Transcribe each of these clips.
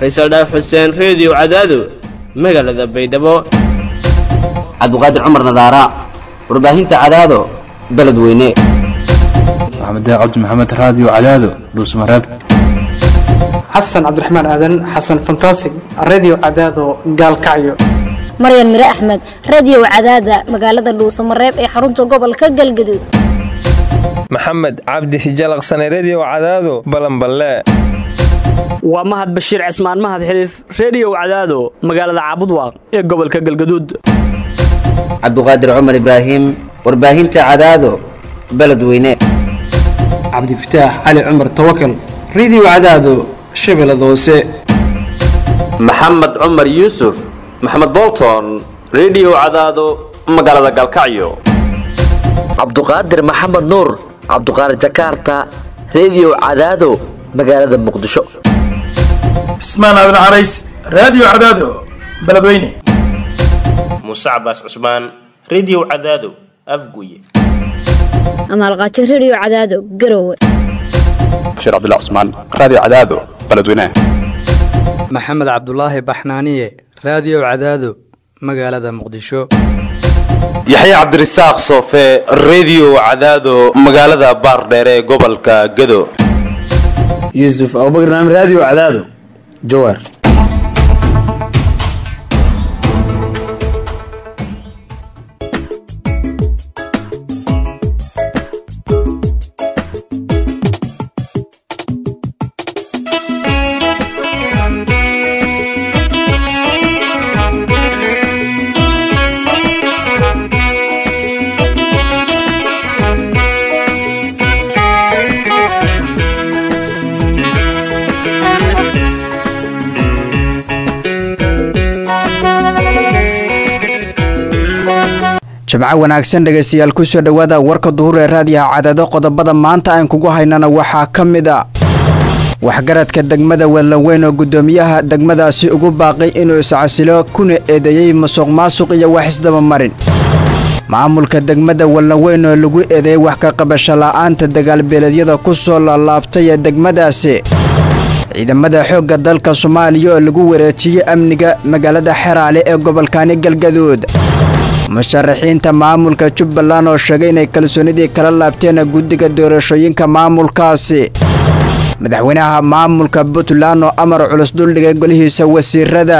faysal dhaaf xuseen reediyo cadaado magaalada baydhabo cabdiqaadir cumar nadaara warbaahinta cadaado beledweyne maxamed cabdi maxamed raadiyo cadaado dhuusmareeb xasan cabdiraxmaan aadan xasan fantasig radio cadaado gaalkacyo maryan mire axmed radiyow cadaada magaalada dhuusamareeb ee xarunta gobolka galgaduud maxamed cabdi hijalaqsane rediyow cadaado balanballe waa mahad bashiir cismaan mahad xiliif rediyow cadaado magaalada caabudwaaq ee gobolka galgaduud cabdiqaadir cumar ibraahim warbaahinta cadaado beledweyne cabdifataax cali cumar tawakal radio cadaado shabeellada hoose maxamed cumar yuusuf maxamed bolton rediyow cadaado magaalada galkacyo cabduqaadir maxamed nuur cabduqaadir jakarta rediyow cadaado magaalada muqdisho cismaan aadan carays raadiyo cadaado beledweyne muuse cabaas cusmaan rediyow cadaado afguye amaalqaajo rediyo cadaado garowe bashiir cabdilla cusmaan raadiyo cadaado beledweyne maxamed cabdulaahi baxnaaniye raadiyo cadaado magaalada muqdisho yaxya cabdirasaaq soofe rediyo cadaado magaalada baardheere ee gobolka gado yuusuf abubakr naam raadiyo cadaado jawaar jimco wanaagsan dhegaystayaal kusoo dhowaada warka duhur ee raadiyaha cadaado qodobada maanta aan kugu haynana waxaa ka mid a waxgaradka degmada wellaweyn oo guddoomiyaha degmadaasi ugu baaqay inuu iscasilo kuna eedeeyey musuq maasuq iyo wax isdabamarin maamulka degmada wellaweyn oo lagu eedeeyey wax ka qabasho la'aanta dagaalbeeleedyada ku soo laalaabtay ee degmadaasi ciidamada xoogga dalka soomaaliya oo lagu wareejiyey amniga magaalada xeraale ee gobolkani galgaduud musharaxiinta maamulka jubbaland oo sheegay inay kalsoonidii kala laabteen guddiga doorashooyinka maamulkaasi madaxweynaha maamulka puntland oo amar culus duldhigay golihiisa wasiirada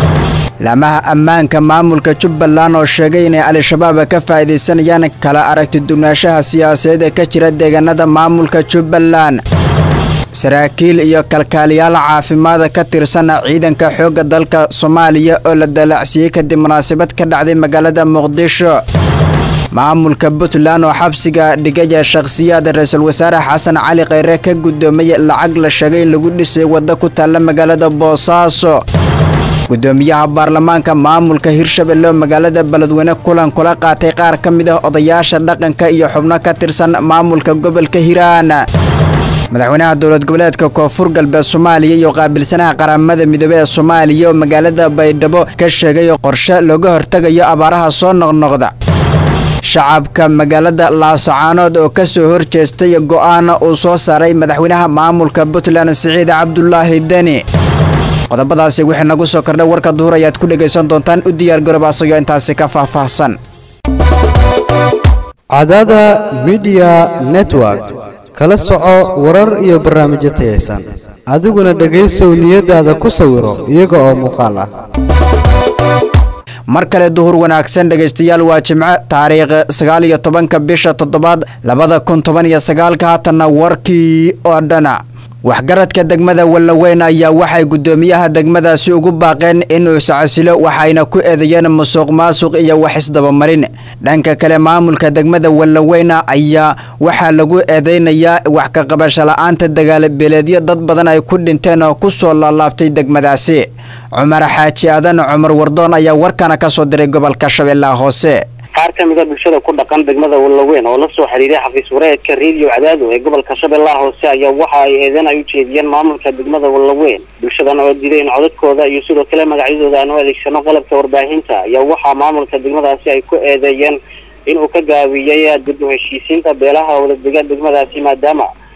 laamaha ammaanka maamulka jubbaland oo sheegay inay al-shabaab ka faa'iidaysanayaan kala aragti dugnaanshaha siyaasadeed ee ka jira deegaanada maamulka jubbaland saraakiil iyo kalkaaliyaal caafimaada ka tirsan ciidanka xoogga dalka soomaaliya oo la dalaacsiiyey kadib munaasabad ka dhacday magaalada muqdisho maamulka puntland oo xabsiga dhigaya shakhsiyaad ra-iisul wasaare xasan cali kheyre ka guddoomay lacag la sheegay in lagu dhisay waddo ku taalla magaalada boosaaso guddoomiyaha baarlamaanka maamulka hirshabelle oo magaalada beledweyne kulan kula qaatay qaar ka mid ah odayaasha dhaqanka iyo xubno ka tirsan maamulka gobolka hiiraan madaxweynaha dowlad goboleedka koonfur galbeed soomaaliya iyo qaabilsanaha qaramada midoobey ee soomaaliya oo magaalada baydhabo ka sheegay qorshe looga hortegayo abaaraha soo noqnoqda shacabka magaalada laasacaanood oo ka soo horjeestay go'aana uu soo saaray madaxweynaha maamulka puntland siciid cabdulaahi deni qodobadaasi wixii nagu soo kordhay warka duhur ayaad ku dhegaysan doontaan u diyaargaroob asagoo intaasi ka faahfaahsan cadada midiya network kala soco warar iyo barnaamijyo tayaysan adiguna dhegaysow niyadaada ku sawiro iyaga oo muuqaal ah mar kale duhur wanaagsan dhegaystayaal waa jimco taariikh sagaal iyo tobanka bisha toddobaad labada kun toban iyo sagaalka haatanna warkii oo dhana waxgaradka degmada wellaweyn ayaa waxay guddoomiyaha degmadaasi ugu baaqeen inuu iscasilo waxayna ku eedeeyeen musuq maasuq iyo wax isdabamarin dhanka kale maamulka degmada wellaweyn ayaa waxaa lagu eedeynayaa wax ka qabasho la'aanta dagaalabeeleedyo dad badan ay ku dhinteen oo ku soo laalaabtay degmadaasi cumar xaaji aadan cumar wardoon ayaa warkana ka soo diray gobolka shabeellaha hoose qaar ka mid a bulshada ku dhaqan degmada wallaweyn oo la soo xiriiray xafiis wareedka reediyo cadaado ee gobolka shabeellaha hoose ayaa waxa ay eedan ay u jeediyeen maamulka degmada wallaweyn bulshadan oo diiday in codadkooda iyo sidoo kale magacyadooda aan u adeegsano qalabka warbaahinta ayaa waxaa maamulka degmadaasi ay ku eedeeyeen inuu ka gaabiyey dib u heshiisiinta beelaha wadadega degmadaasi maadaama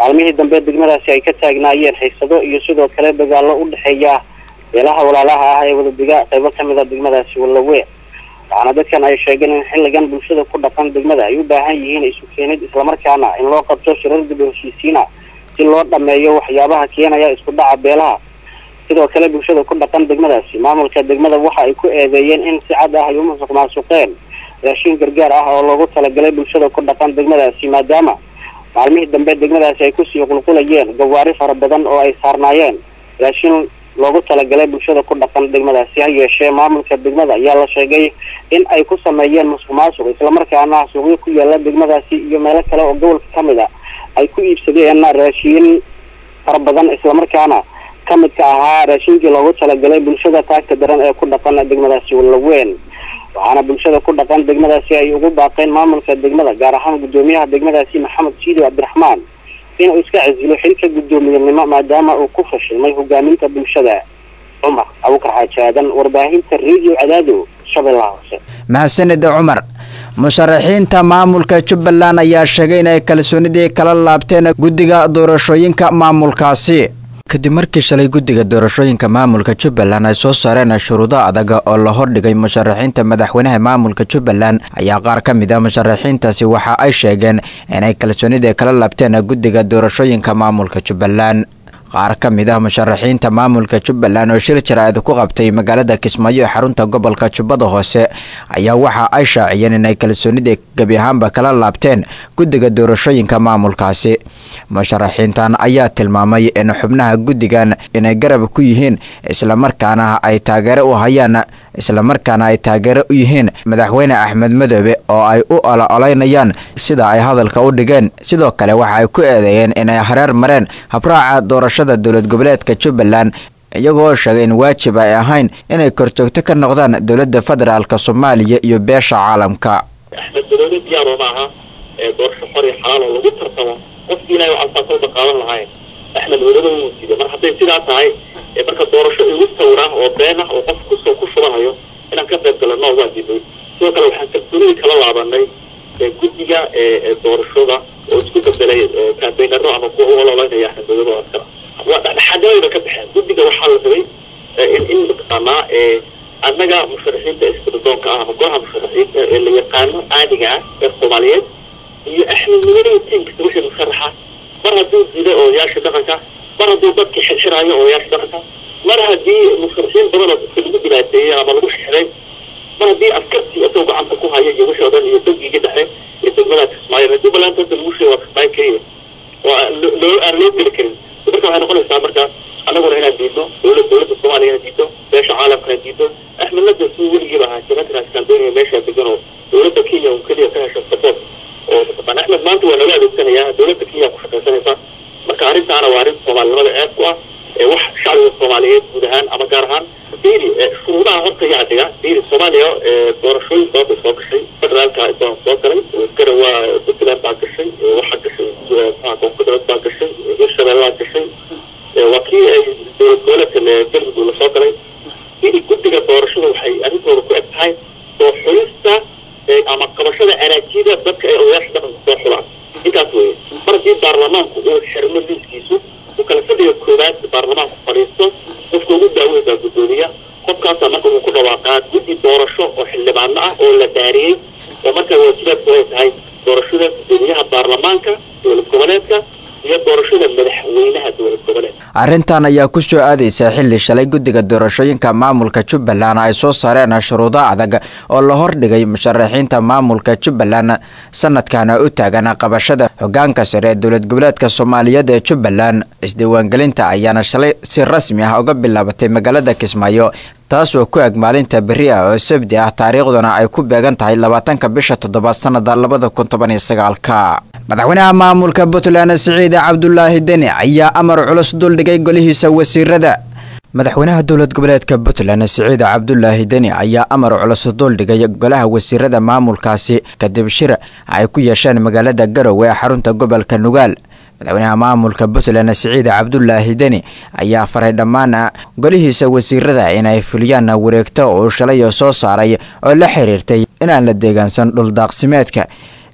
maalmihii dambe degmadaasi ay ka taagnaayeen xiisado iyo sidoo kale dagaallo u dhexeeya beelaha walaalaha ah ee wadadiga qaybo kamid a degmadaasi wallaweyn waxaana dadkan ay sheegeen in xilligan bulshada ku dhaqan degmada ay u baahan yihiin isu keenid islamarkaana in loo qabto shirar dib u heshiisiina si loo dhameeyo waxyaabaha keenaya isku dhaca beelaha sidoo kale bulshada ku dhaqan degmadaasi maamulka degmada waxa ay ku eedeeyeen in si cad ah ay u musuq maasuqeen raashin gargaar ah oo loogu talagalay bulshada ku dhaqan degmadaasi maadaama maalmihii dambe degmadaasi ay kusii qulqulayeen gawaari fara badan oo ay saarnaayeen raashin loogu talagalay bulshada ku dhaqan degmadaasi ha yeeshee maamulka degmada ayaa la sheegay in ay ku sameeyeen musuq maasuq islamarkaana suuqyo ku yaala degmadaasi iyo meelo kale oo gobolka kamid a ay ku iibsadeen raashiin fara badan islamarkaana kamidka ahaa raashinkii loogu talagalay bulshada taagta daran ee ku dhaqan degmadaasi wallaweyn waxaana bulshada ku dhaqan degmadaasi ay ugu baaqeen maamulka degmada gaar ahaan guddoomiyaha degmadaasi maxamed siido cabdiraxmaan inuu iska casilo xilka guddoomiyenimo maadaama uu ku fashilmay hogaaminta bulshada cumar abukar xaaji aadan warbaahinta radio cadaado shabeellaha hoose mahadsanida cumar musharaxiinta maamulka jubbaland ayaa sheegay inay kalsoonidii kala laabteen guddiga doorashooyinka maamulkaasi kadib markii shalay guddiga doorashooyinka maamulka jubbaland ay soo saareen shuruudo adag oo la hordhigay musharaxiinta madaxweynaha maamulka jubbaland ayaa qaar ka mid a musharaxiintaasi waxa ay sheegeen inay kalsoonidii kala laabteen guddiga doorashooyinka maamulka jubbaland qaar ka mid ah musharaxiinta maamulka jubbaland oo shir jaraa'id ku qabtay magaalada kismaayo ee xarunta gobolka jubbada hoose ayaa waxa ay shaaciyeen inay kalsoonidii gebi ahaanba kala laabteen guddiga doorashooyinka maamulkaasi musharaxiintan ayaa tilmaamay in xubnaha guddigan inay garab ku yihiin islamarkaana ay taageero u hayaan islamarkaana ay taageero u yihiin madaxweyne axmed madoobe oo ay u olo-olaynayaan sida ay hadalka u dhigeen sidoo kale waxa ay ku eedeeyeen inay hareer mareen habraaca doorashada dowlad goboleedka jubbaland iyagoo sheegay in waajib ay ahayn inay korjoogto ka noqdaan dowladda federaalk soomaaliya iyo beesha caalamka axmed madoobe diyaaro maaha ee doorasho xor iyo xalaal oo lagu tartamo qofkii ilahay waxaa soo qaadan lahayn axmed madoobe wuu diiday mar hadday sidaa tahay ee marka doorasho igu sawira oo been ah oo qof kusoo ku shubanayo inaan ka qayb galano waa diiday sidoo kale waxaan kalsoonidii kala laabanay ee guddiga ee doorashada oo isku bedelay kambeynaro ama kuwa u ololaynaya axmed madoobe oo askara waa dhexdhexaadnimada ka baxeen guddiga waxaa la rabay in in mataqaanaa annaga musharaxiinta isbadadoonka ah ama golaha musharaxiinta ee la yaqaano caadiga ah ee soomaaliyeed iyo axmed madoobe tiimkiisa wixii musharaxa mar hadduu diiday odayaasha dhaqanka mar hadduu dadkii xirxiraayo odayaasha dhaqanka mar haddii musharaxiin badan oo dadka lagu dhibaateeyey ama lagu xirxiray mar haddii askartii isagoo gacanta ku haya iyo wixii o dhan iyo bangiga dhexe iyo degmada kismaayo haddii balaanta hadda lagu sheego waa kismaayo keliya oo aan loo aan loo geli karin marka waxay noqonaysaa marka annaguna inaan diidno dowlad dowladda soomaaliya inaan diidno beesha caalamkana diidno axmedna de suu weligiiba ahaa jamaatinaas kambeynaya meeshaa degan oo dowladda kenya un keliya ka hesha support oo mataqaana axmed maanta waa laga adeegsanayaa dowladda kenya ku shaqaysanaysa marka arrintaana waa arrin soomaalinimada aad ku ah ee wax shacbiga soomaaliyeed guud ahaan ama gaar ahaan diiri shuruudaha horta yaa dhiga diiri soomaaliya doorashooyin badan bay soo gashay federaalka baan soo galay garawa puntland baa gashay waxaa gashay koonfurbeed baa gashay hirshabeellaa gashay waa kii ay dowlad goboleedka galmudug la soo galay diiri guddiga doorashada waxay arrintooda ku eg tahay soo xulista ama qabashada araajida dadka ay odayaasha dhaqanka soo xulaan intaas weeye mar haddii baarlamaanku uu xirmo liiskiisu uu kala fadhiga koowaad baarlamaanku fadhiisto qofka ugu daaweyn baa guddoomiya qofkaasaa marka uu ku dhawaaqaa guddi doorasho oo xildhibaano ah oo la daariyey oo markaa waajibaadku ay tahay doorashada guddoomiyaha baarlamaanka dowlad goboleedka iyo doorashada madaxweynaha dowlad goboleedka arrintan ayaa ku soo aadaysa xilli shalay guddiga doorashooyinka maamulka jubbaland ay soo saareen shuruudo adag oo la hordhigay musharaxiinta maamulka jubbaland sanadkana u taagan qabashada hogaanka sare ee dowlad goboleedka soomaaliyeed ee jubbaland isdiiwaangelinta ayaana shalay si rasmi ah uga bilaabatay magaalada kismaayo taas oo ku eg maalinta berri ah oo sabdi ah taariikhduna ay ku beegan tahay labaatanka bisha toddobaad sanada labada kun toban iyo sagaalka madaxweynaha maamulka puntland siciid cabdulaahi deni ayaa amar culus duldhigay golihiisa wasiirada madaxweynaha dowlad goboleedka puntland siciid cabdulaahi deni ayaa amar culus duldhigay golaha wasiirada maamulkaasi kadib shir ay ku yeesheen magaalada garowe ee xarunta gobolka nugaal madaxweynaha maamulka puntland siciid cabdulaahi deni ayaa faray dhammaan golihiisa wasiirada inay fuliyaan wareegto uu shalay soo saaray oo la xiriirtay inaan la deegaansan dhuldaaqsimeedka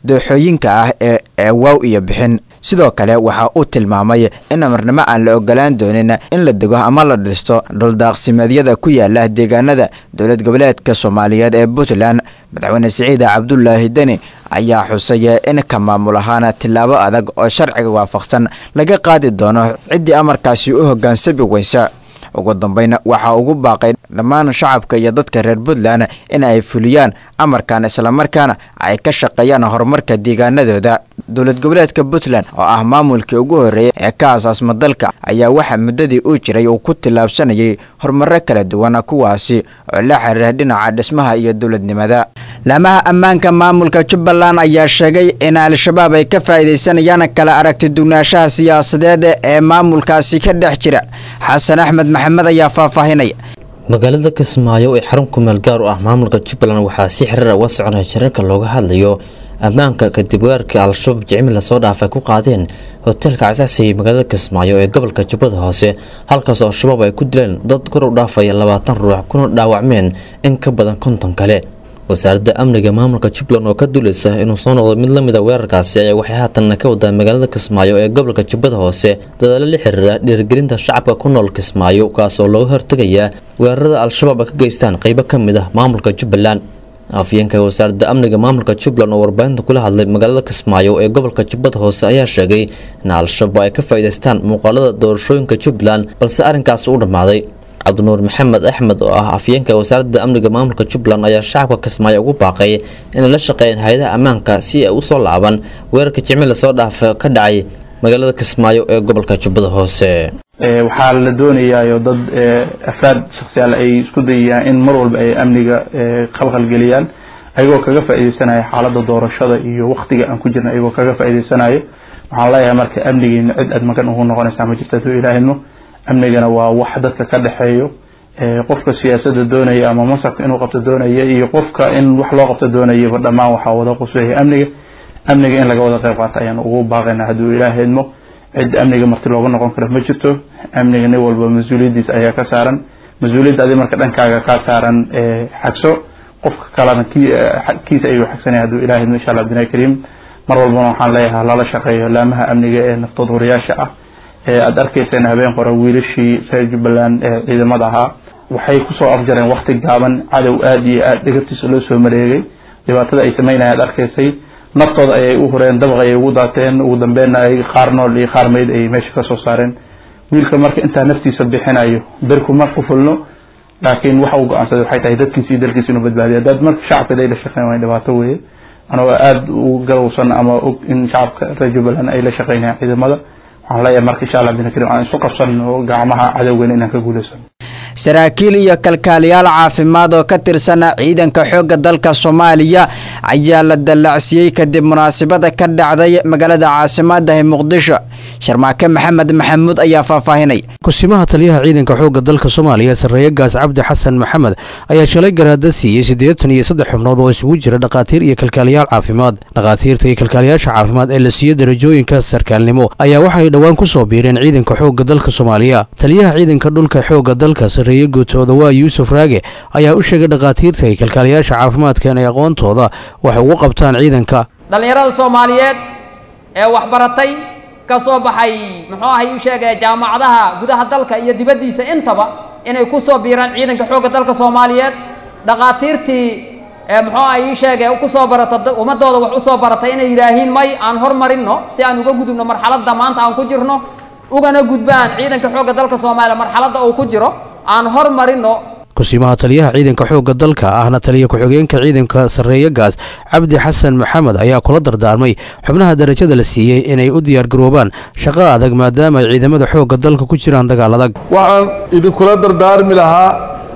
dooxooyinka ah ee eewaaw iyo bixin sidoo kale waxa uu tilmaamay in amarnimo aan la ogolaan doonin in la dego ama la dhisto dhuldaaqsimeedyada ku yaala deegaanada dowlad goboleedka soomaaliyeed ee puntland madaxweyne siciid cabdulaahi deni ayaa xusay in ka maamul ahaan tillaabo adag oo sharciga waafaqsan laga qaadi doono ciddii amarkaasi u hoggaansami weysa ugu dambeyn waxaa ugu baaqay dhammaan shacabka iyo dadka reer puntland in ay fuliyaan amarkan islamarkaana ay ka shaqeeyaan horumarka deegaanadooda dowlad goboleedka puntland oo ah maamulkii ugu horreeyay ee ka asaasma dalka ayaa waxaa muddadii uu jiray uu ku tillaabsanayay horumaro kala duwan kuwaasi oo la xiriira dhinaca dhismaha iyo dowladnimada laamaha ammaanka maamulka jubbaland ayaa sheegay in al-shabaab ay ka faa'iidaysanayaan kala aragti dugnaanshaha siyaasadeed ee maamulkaasi ka dhex jira xasan axmed maxamed ayaa faahfaahinaya magaalada kismaayo ee xarun kumeel gaar u ah maamulka jubbaland waxaa si xiriir uga soconaya shirarka looga hadlayo ammaanka kadib weerarkii al-shabaab jicmi lasoo dhaafay ku qaadeen hoteelka casaasiya magaalada kismaayo ee gobolka jubbada hoose halkaas oo al-shabaab ay ku dileen dad kor u dhaafaya labaatan ruux kuna dhaawacmeen in ka badan konton kale wasaaradda amniga maamulka jubbaland oo ka duuleysa inuu soo noqdo mid lamid a weerarkaasi ayaa waxay haatan ka wadaa magaalada kismaayo ee gobolka jubbada hoose dadaalo la xiriira dhiirigelinta shacabka ku nool kismaayo kaas oo looga hortegayaa weerarada al-shabaab ay ka geystaan qeybo ka mid ah maamulka jubbaland afyeenka wasaaradda amniga maamulka jubbaland oo warbaahinta kula hadlay magaalada kismaayo ee gobolka jubbada hoose ayaa sheegay in al-shabaab ay ka faa'iidaystaan muuqaalada doorashooyinka jubbaland balse arrinkaas u dhammaaday cabdinuur maxamed axmed oo ah afyeenka wasaaradda amniga maamulka jubbaland ayaa shacabka kismaayo ugu baaqay inay la shaqeeyaan hay-adaha ammaanka si ay usoo laaban weerarka jimci lasoo dhaafa ka dhacay magaalada kismaayo ee gobolka jubbada hoose waxaa la doonayaayo dad afraad shaksiyaal ay isku dayayaan in mar walba ay amniga khalkhal geliyaan ayagoo kaga faa'iidaysanaya xaaladda doorashada iyo waktiga aan ku jirna ayagoo kaga faa'iidaysanayo waxaan leeyahay marka amnigeena cid aad magan ugu noqonaysaa ma jirta haduu ilaahidmo amnigana waa wax dadka ka dhexeeyo qofka siyaasadda doonaya ama masarka inuu qabto doonaya iyo qofka in wax loo qabto doonayaba dhammaan waxaa wada quseeya amniga amniga in laga wada qayb qaato ayaan ugu baaqayna hadduu ilaahidmo cid amniga marti looga noqon karo ma jirto amniga nin walba mas-uuliyaddiisa ayaa ka saaran mas-uuliyadda adi marka dhankaaga kaa saaran xagso qofka kalena kiisa ayuu xagsanaya hadduu ilaahidmo insha allah abdinaa kariim mar walbana waxaan leeyahay lala shaqeeyo laamaha amniga ee naftood horiyaasha ah aada arkayseen habeen qora wiilashii reer jubbaland ee ciidamada ahaa waxay kusoo afjareen wakti gaaban cadow aada iyo aada dhegabtiisa loo soo mareegay dhibaatada ay sameynaya ad arkaysay naftooda ayay u hureen dabaq ayay ugu daateen ugu dambeynna ay qaar nool iyo qaar meyd ayay meesha kasoo saareen wiilka marka intaa naftiisa bixinayo berku ma qufulno laakiin waxa uu go-aansaday waxay tahay dadkiisa iyo dalkiisa inuu badbaadiyo haddaad marka shacabka ay la shaqeyn wayn dhibaato weeye anagoo aada u garowsan ama og in shacabka reer jubbaland ay la shaqeynayaan ciidamada waxaan leeyahay marka insha allah binakirim aan isu qabsanno gacmaha cadowgeena inaan ka guuleysano saraakiil iyo kalkaaliyaal caafimaad oo ka tirsan ciidanka xoogga dalka soomaaliya ayaa la dallacsiiyey kadib munaasabada ka dhacday magaalada caasimaddahi muqdisho sharmaake maxamed maxamuud ayaa faahfaahinay kusimaha taliyaha ciidanka xoogga dalka soomaaliya sarreeye gaas cabdi xasan maxamed ayaa shalay garaada siiyey siddeetan iyo saddex xubnood oo isugu jira dhakhaatiir iyo kalkaaliyaal caafimaad dhakhaatiirta iyo kalkaaliyaasha caafimaad ee la siiyey darajooyinka sarkaalnimo ayaa waxay dhowaan ku soo biireen ciidanka xoogga dalka soomaaliya taliyaha ciidanka dhulka xoogga dalka sarreeye guutooda waa yuusuf raage ayaa u sheegay dhakhaatiirta iyo kalkaaliyaasha caafimaadka inay aqoontooda wax ugu qabtaan ciidanka dhallinyarada soomaaliyeed ee waxbaratay ka soo baxay muxuu ahay u sheegaya jaamacadaha gudaha dalka iyo dibaddiisa intaba inay ku soo biiraan ciidanka xoogga dalka soomaaliyeed dhakhaatiirtii ee muxuu ahay ii sheegay ku soo barata ummadooda wax u soo baratay inay yidhaahiin may aan hormarinno si aan uga gudubno marxaladda maanta aan ku jirno ugana gudbaan ciidanka xoogga dalka soomaaliya marxaladda uu ku jiro aan hormarinno kusimaha taliyaha ciidanka xoogga dalka ahna taliya ku-xigeenka ciidanka sarreeye gaas cabdi xasan maxamed ayaa kula dardaarmay xubnaha darajada la siiyey inay u diyaargaroobaan shaqo adag maadaama ay ciidamada xoogga dalka ku jiraan dagaal adag waxaan idinkula dardaarmi lahaa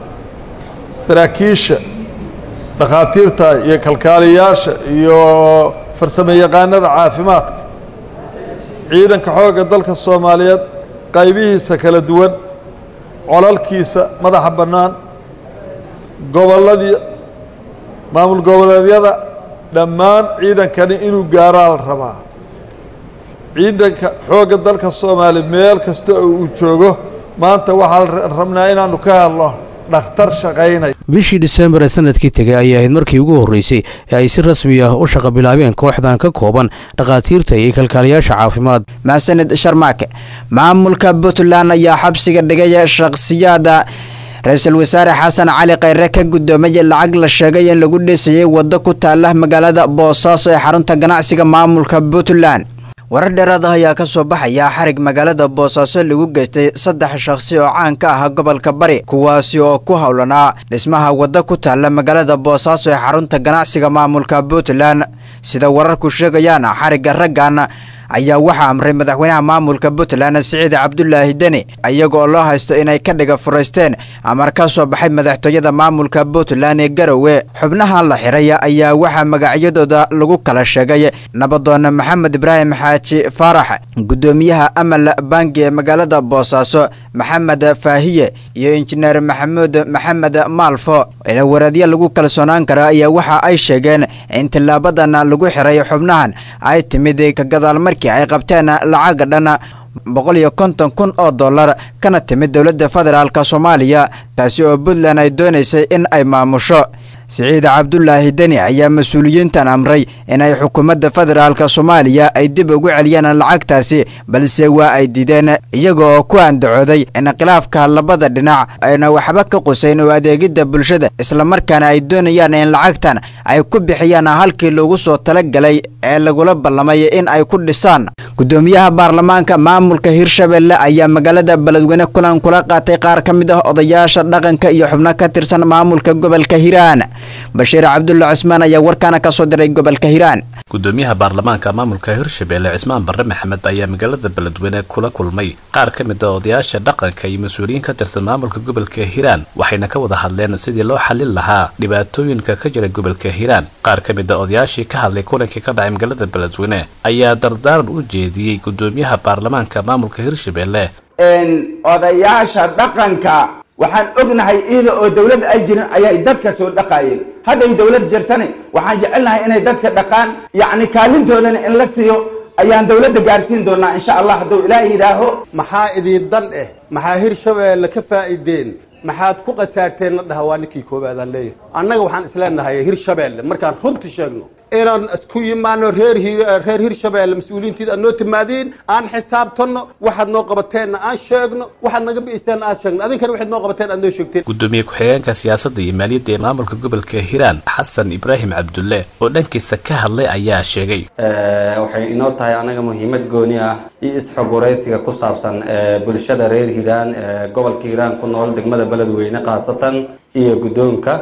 saraakiisha dhakhaatiirta iyo kalkaaliyaasha iyo farsamo yaqaanada caafimaadka ciidanka xoogga dalka soomaaliyeed qaybihiisa kala duwan colalkiisa madaxa bannaan gobolladii maamul goboleedyada dhammaan ciidankani inuu gaaraa la rabaa ciidanka xoogga dalka soomaaliya meel kasta oo uu joogo maanta waxaa rabnaa inaanu ka hadlo dhakhtar shaqaynaya bishii disembar ee sanadkii tegay ayay ahayd markii ugu horreysay ee ay si rasmi ah u shaqa bilaabeen kooxdan ka kooban dhakhaatiirta iyo kalkaaliyaasha caafimaad mahadsanid sharmaake maamulka puntland ayaa xabsiga dhigay shakhsiyaada ra-iisul wasaare xasan cali khayre ka guddoomay lacag la sheegay in lagu dhisayay waddo ku taala magaalada boosaaso ee xarunta ganacsiga maamulka puntland warar dheeraad ah ayaa ka soo baxaya xarig magaalada boosaaso lagu geystay saddex shakhsi oo caan ka ah gobolka bari kuwaasi oo ku howlanaa dhismaha waddo ku taala magaalada boosaaso ee xarunta ganacsiga maamulka puntland sida wararku sheegayaan xarigga raggan ayaa waxaa amray madaxweynaha maamulka puntland siciid cabdulaahi deni iyagoo loo haysto inay ka dhiga furaysteen amar ka soo baxay madaxtooyada maamulka puntland ee garowe xubnahan la xiray ayaa waxaa magacyadooda lagu kala sheegay nabadoone maxamed ibraahim xaaji faarax gudoomiyaha amal bangi ee magaalada boosaaso maxamed faahiye iyo injineer maxamuud maxamed maalfo ilawareedyo lagu kalsoonaan kara ayaa waxa ay sheegeen in tilaabadan lagu xiray xubnahan ay timid ka gadaal markii ay qabteen lacag dhan boqol iyo konton kun oo dollar kana timid dowladda federaalk soomaaliya taasi oo puntland ay doonaysay in ay maamusho siciid cabdulaahi deni ayaa mas-uuliyiintan amray inay xukuumadda federaalk soomaaliya ay dib ugu celiyaan lacagtaasi balse waa ay diideen iyaga oo ku andacooday in khilaafka labada dhinac ayna waxba ka qusayn oo adeegidda bulshada islamarkaana ay doonayaan in lacagtan ay ku bixiyaan halkii loogu soo talagalay ee lagula ballamay in ay ku dhisaan gudoomiyaha baarlamaanka maamulka hirshabelle ayaa magaalada beledweyne kulan kula qaatay qaar ka mid ah odayaasha dhaqanka iyo xubno ka tirsan maamulka gobolka hiiraan bashiir cabdulla cusmaan ayaa warkaana ka soo diray gobolka hiiraan gudoomiyaha baarlamaanka maamulka hirshabelle cismaan barre maxamed ayaa magaalada beledweyne kula kulmay qaar ka mid a odayaasha dhaqanka iyo mas-uuliyiin ka tirsan maamulka gobolka hiiraan waxayna ka wada hadleen sidii loo xallin lahaa dhibaatooyinka ka jira gobolka hiiraan qaar ka mid a odayaashii ka hadlay kulankii ka dhacay magaalada beledweyne ayaa dardaaran u jeediyey gudoomiyaha baarlamaanka maamulka hirshabelle odayaasha dhaqanka waxaan ognahay iyada oo dawlad ay jirin ayay dadka soo dhaqaayeen hadday dawlad jirtani waxaan jecelnahay inay dadka dhaqaan yacni kaalintoodana in la siiyo ayaan dawladda gaarsiin doonaa insha allah hadduu ilaahay yidhaaho maxaa idin dan eh maxaa hirshabeelle ka faa'iideen maxaad ku khasaarteen la dhaha waa ninkii koowaadaan leeyahay annaga waxaan isleenahay hirshabeelle markaan runta sheegno inaan isku yimaano reer reer hirshabeelle mas-uuliyiintiida aad noo timaadiin aan xisaabtanno waxaad noo qabateenna aan sheegno waxaad naga bi'iseenna aan sheegno adinkana waxaad noo qabateen aad noo sheegteen gudoomiye ku-xigeenka siyaasadda iyo maaliyadda ee maamulka gobolka hiiraan xasan ibraahim cabdulle oo dhankiisa ka hadlay ayaa sheegay waxay inoo tahay anaga muhiimad gooni ah iyo isxoguraysiga ku saabsan bulshada reer hiiraan gobolka hiiraan ku nool degmada beledweyne khaasatan iyo guddoonka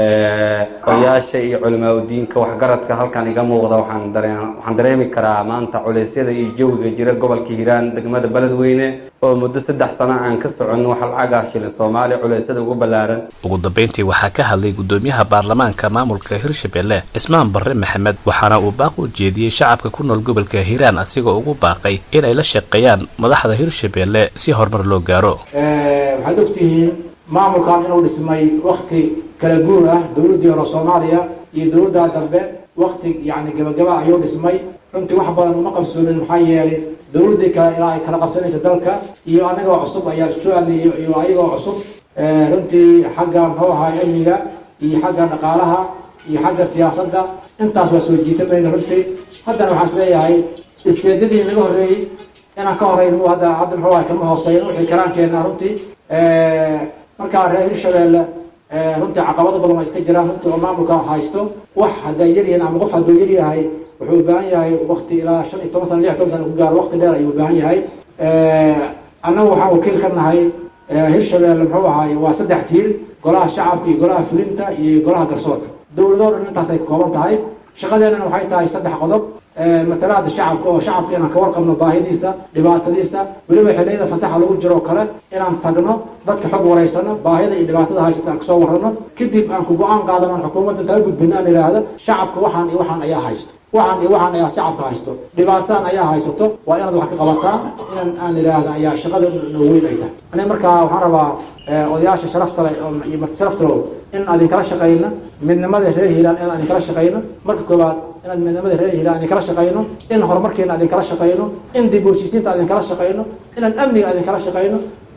odayaasha iyo culimaa udiinka waxgaradka halkan iga muuqda waxaan dareen waxaan dareemi karaa maanta culeysyada iyo jawiga jira gobolka hiiraan degmada beledweyne oo muddo saddex sano aan ka socon waxa lacag ah shilin soomaaliya culeysyada ugu ballaaran ugu dambeyntii waxaa ka hadlay gudoomiyaha baarlamaanka maamulka hirshabelle cismaan barre maxamed waxaana uu baaq u jeediyey shacabka ku nool gobolka hiiraan asigoo ugu baaqay inay la shaqeeyaan madaxda hirshabelle si horumar loo gaaro waxaad ogtihiin maamulkan inuu dhismay wakti kala guur ah dowladdii hore soomaaliya iyo dowladda dambe wakti yacni gabagaba ayuu dhismay runtii wax badan uma qabsoonin maxaa yeelay dowladdii kale ilaa ay kala qabsanaysa dalka iyo anagoo cusub ayaa isku soo aadayay iyo ayagoo cusub runtii xagga muxuu ahaa amniga iyo xagga dhaqaalaha iyo xagga siyaasadda intaas waa soo jiitamayna runtii haddana waxaan is leeyahay isteedyadii naga horreeyey inaan ka horeyno hadda hadda muxuu ahay kama hooseyn wixii karaankeenna runtii markaa reer hirshabeelle runtii caqabado badan waa iska jiraan runtii oo maamulka haysto wax hadday yaryihiin ama qof hadduu yar yahay wuxuu u baahan yahay wakti ilaa shan iyo toban sana lix toban sana ku gaaro wakti dheer ayuu u baahan yahay annagu waxaan wakiil ka nahay hirshabeelle muxuu ahaay waa saddex tiir golaha shacabka iyo golaha fulinta iyo golaha garsoorka dowladoo dhan intaas ay kooban tahay shaqadeennana waxay tahay saddex qodob matalaada shacabka oo shacabka inaan ka warqabno baahidiisa dhibaatadiisa weliba xilliyada fasaxa lagu jiro kale inaan tagno dadka xog wareysano baahida iyo dhibaatada haysata aan kasoo warrano kadib aan ku go-aan qaadano aan xukuumadda intaa gudbino aan idhaahdo shacabka waxaan iyo waxaan ayaa haysto waxaan iyo waxaan ayaa shacabka haysto dhibaatadan ayaa haysato waa inaad wax ka qabataa inaan aan idhaahda ayaa shaqada noo weyn ay tahay aniga markaa waxaan rabaa odayaasha sharafta leh iyo marti sharafta leh in adin kala shaqeyno midnimada reer hiiraan in adin kala shaqeyno marka koowaad inaad midnimada reer hiiraan adin kala shaqeyno in horumarkeena adin kala shaqeyno in dib u heshiisiinta adin kala shaqeyno inaan amniga adin kala shaqeyno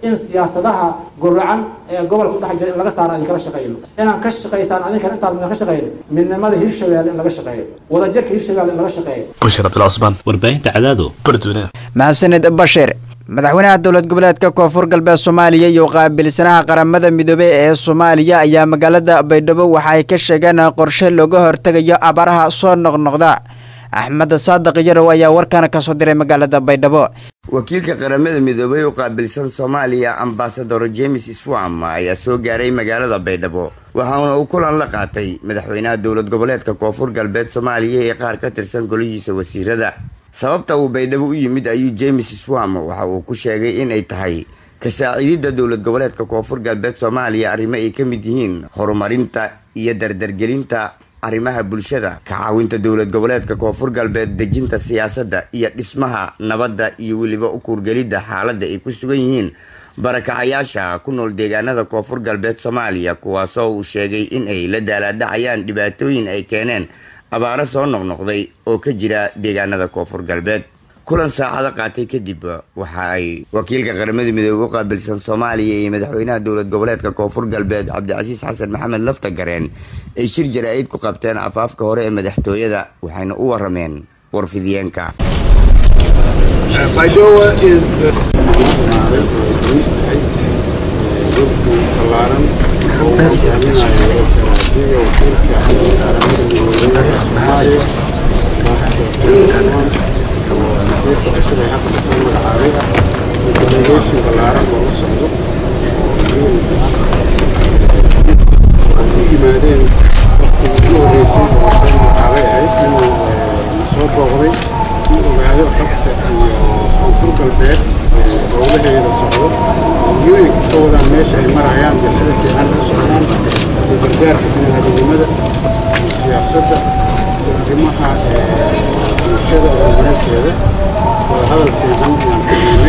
in siyaasadaha guracan ee gobolka udhex jira in laga saaro aan kala shaqeyno inaan ka shaqaysaan adinkan intaas midaan ka shaqeyno midnimada hirshabeelle in laga shaqeeyo wadajirka hirshabeelle in laga shaqeeyo bushir abdullah cusmaan warbaahinta cadaado bardweyne mahadsanid bashir madaxweynaha dowlad goboleedka koonfur galbeed soomaaliya iyo qaabilsanaha qaramada midoobey ee soomaaliya ayaa magaalada baydhabo waxa ay ka sheegeen qorshe looga hortegayo abaaraha soo noqnoqda axmed saadiq yarow ayaa warkan kasoo diray magaalada baydhabo wakiilka qaramada midoobay u qaabilsan soomaaliya ambasador james swam ayaa soo gaaray magaalada baydhabo waxaana uu kulan la qaatay madaxweynaha dowlad goboleedka koonfur galbeed soomaaliya ee qaar ka tirsan golihiisa wasiirada sababta uu baydhabo u yimid ayuu james swam waxa uu ku sheegay inay tahay ka saaciididda dowlad goboleedka koonfur galbeed soomaaliya arrimo ay ka mid yihiin horumarinta iyo dardargelinta arrimaha bulshada ka caawinta dowlad goboleedka koonfur galbeed dejinta siyaasadda iyo dhismaha nabadda iyo weliba u kuurgelidda xaaladda ay ku sugan yihiin barakacayaasha ku nool deegaanada koonfur galbeed soomaaliya kuwaasoo uu sheegay in ay la daalaadhacayaan dhibaatooyin ay keeneen abaaro soo noqnoqday oo ka jira deegaanada koonfur galbeed kulan saacado qaatay kadib waxa ay wakiilka qaramada midoobey u qaabilsan soomaaliya iyo madaxweynaha dowlad goboleedka koonfur galbeed cabdicasiis xasan maxamed lafta gareen ay shir jara-id ku qabteen afaafka hore ee madaxtooyada waxayna u warameen warfidiyeenka xafiiska cusub ee hadda lasoo magacaabay delegation ballaaran oo la socdo oo ku yimaadeen waqtigii ugu horreysay oo lasoo magacaabay ahayd inuu nasoo booqday in ogaado xogta iyo koonfur galbeed howlaheeda socdo hooyooyinka ka wadaan meesha ay marayaan iyo sida fiican u socdaan iyo gargaarka biniaadamnimada iyo siyaasadda iyo arrimaha bulshada horumarinteeda waa hadal fiican ayaan sameynay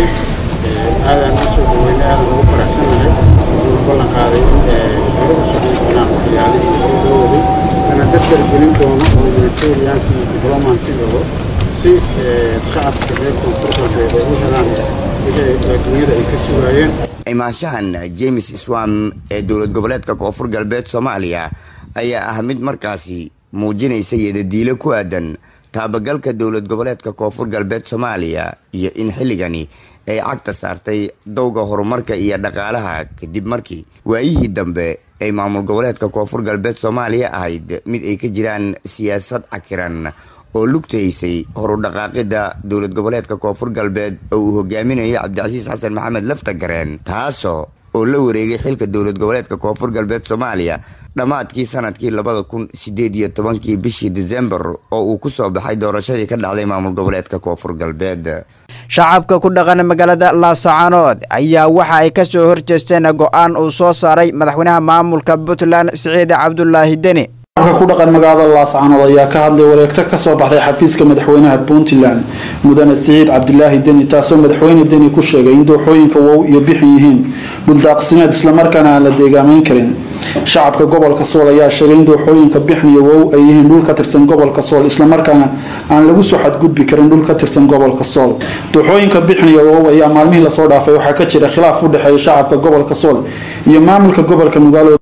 aadaan u soo dhaweynay aadaan ugu faraxsanahay wuxuu ballan qaaday in hore u socon doonaan waxyaalihii hore loo waday lana dadgargelin doono humanitarianka iyo diblomantigooda si shacabka reer koonfur galbeed ay u helaan wixii adduunyada ay ka sugaayeen imaanshahan james swam ee dowlad goboleedka koonfur galbeed soomaaliya ayaa ah mid markaasi muujinaysa yadadiilo ku aadan taabagalka dowlad goboleedka koonfur galbeed soomaaliya iyo in xilligani ay cagta saartay dowga horumarka iyo dhaqaalaha kadib markii waayihii dambe ay maamul goboleedka koonfur galbeed soomaaliya ahayd mid ay ka jiraan siyaasad cakiran oo lugtaysay horudhaqaaqida dowlad goboleedka koonfur galbeed oo uu hogaaminayo cabdicasiis xasan maxamed laftagareen taasoo oo la wareegay xilka dowlad goboleedka koonfur galbeed soomaaliya dhammaadkii sanadkii labada kun sideed iyo tobankii bishii disembar oo uu ku soo baxay doorashadii ka dhacday maamul goboleedka koonfur galbeed shacabka ku dhaqan magaalada laasacaanood ayaa waxa ay ka soo horjeesteen go-aan uu soo saaray madaxweynaha maamulka puntland siciid cabdulaahi deni ku dhaqan magaalada laascaanood ayaa ka hadlay wareegto kasoo baxday xafiiska madaxweynaha puntland mudane siciid cabdilaahi deni taasoo madaxweyne deni ku sheegay in dooxooyinka wow iyo bixin yihiin dhuldaaqsimeed islamarkaana aan la deegaameyn karin shacabka gobolka sool ayaa sheegay in dooxooyinka bixin iyo wow ay yihiin dhul ka tirsan gobolka sool islamarkaana aan lagu soo xadgudbi karin dhul ka tirsan gobolka sool dooxooyinka bixin iyo wow ayaa maalmihii lasoo dhaafay waxaa ka jira khilaaf u dhexeeya shacabka gobolka sool iyo maamulka gobolka nugaalo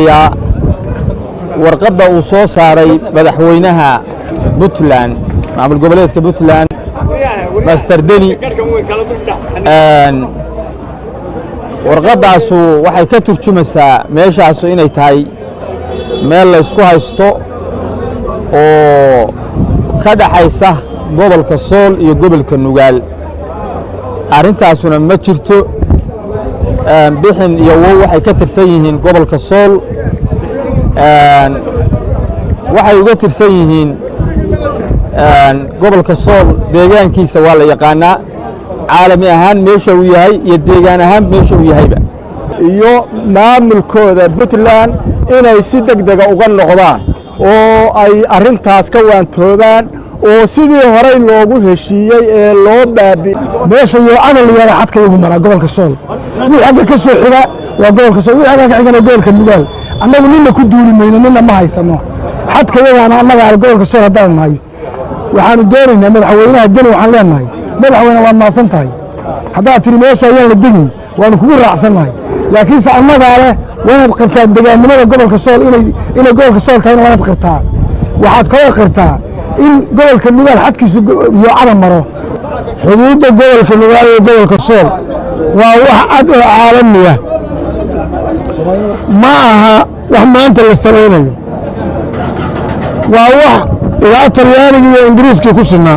warqadda uu soo saaray madaxweynaha puntland maamul goboleedka puntland master deni warqaddaasu waxay ka turjumaysaa meeshaasu inay tahay meel laysku haysto oo ka dhaxaysa gobolka sool iyo gobolka nugaal arrintaasuna ma jirto bixin iyo wow waxay ka tirsan yihiin gobolka sool waxay uga tirsan yihiin gobolka sool deegaankiisa waa la yaqaanaa caalami ahaan meesha uu yahay iyo deegaan ahaan meesha uu yahayba iyo maamulkooda puntland inay si deg dega uga noqdaan oo ay arrintaas ka waantoobaan oo sidii horey loogu heshiiyey ee loo baabi meesha iyo camal yara xadka igu maraa gobolka sool wixii xagga ka soo xiga waa gobolka sool wixii xagga ka xigana gobolka nugaal annagu nina ku duuli mayno nina ma haysano xadka yagaana annaga aan gobolka sool haddaan nahay waxaanu doonaynaa madaxweynaha deni waxaan leenahay madaxweyne waad maasan tahay haddaad tiri meesha ayaan la degin waanu kugu raacsannahay laakiinse annagaa leh waanaad qirtaa degaannimada gobolka sool inay inay gobolka sool tahayna waanaad qirtaa waxaad kaloo qirtaa in gobolka nugaal xadkiisu yoocada maro xuduudda gobolka nugaal iyo gobolka sool waa wax cad oo caalamiya ma aha wax maanta la samaynayo waa wax ilaa talyaaniga iyo ingiriiskii ku sinaa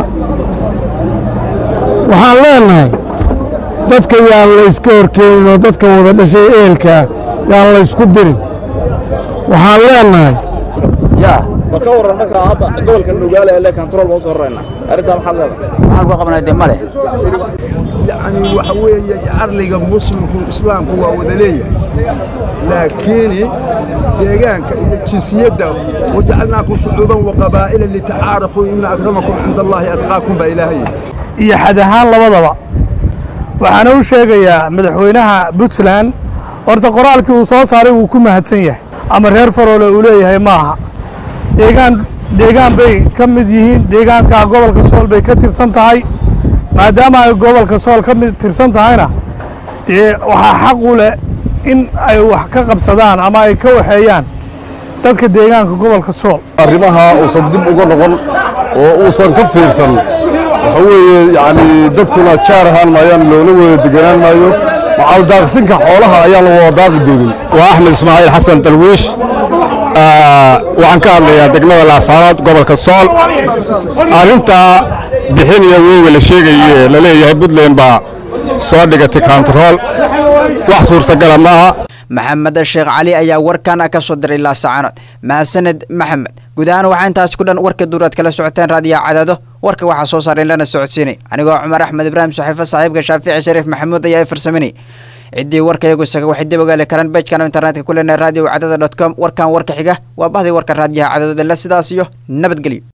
waxaan leenahay dadka yaan layska horkeenin oo dadka wada dhashay ehelkaa yaan laysku dirin waxaan leenahay ma ka waran marka hadda gobolka nugaale ee le control baan usoo rarayna arrintaa maxaad leedahay maxaan ku qabnaa dee male yacni waxa weeye carliga muslimku islaamku waa wada leeyahay laakiin deegaanka iyo jinsiyadda wajacalnaakum shucuuban waqabaa'ila litacaarafuu ina akramakum cinda allaahi atqaakum baa ilaahay iyo xad ahaan labadaba waxaana u sheegayaa madaxweynaha puntland horta qoraalkii uu soo saaray wuu ku mahadsan yahay ama reer faroole uu leeyahay ma aha deegaan deegaan bay ka mid yihiin deegaanka gobolka sool bay ka tirsan tahay maadaama ay gobolka sool ka mid tirsan tahayna dee waxaa xaq u leh in ay wax ka qabsadaan ama ay ka waxeeyaan dadka deegaanka gobolka sool arrimaha uusan dib uga noqon oo uusan ka fiirsan waxa weeye yacni dadkuna jaar ahaan maayaan loola wada deganaan maayo macaldaaqsinka xoolaha ayaan la wada daaqi doonin waa axmed ismaaciil xasan dalwiish waxaan ka hadlayaa degmada laasaanood gobolka sool arrinta bixin iyo weynga la sheegaye la leeyahay puntland baa soo dhigatay kontarool wax suurtagala maaha maxamed sheekh cali ayaa warkan ka soo diray laasacaanood mahadsaned maxamed guud ahaan waxaa intaas ku dhan warka duuraad kala socoteen raadiyaha cadaado warka waxaa soo saareen lana socodsiinay anigoo cumar axmed ibraahim saxiifo saaxiibka shaafici shariif maxamuud ayaa i farsaminay ciddii warka iyagu isaga waxay dib ogaali karaan bejkan internetka ku leenahay radio cadada dot com warkan warka xiga waa bahdii warka raadiyaha cadadooda la sidaas iyo nabadgelyo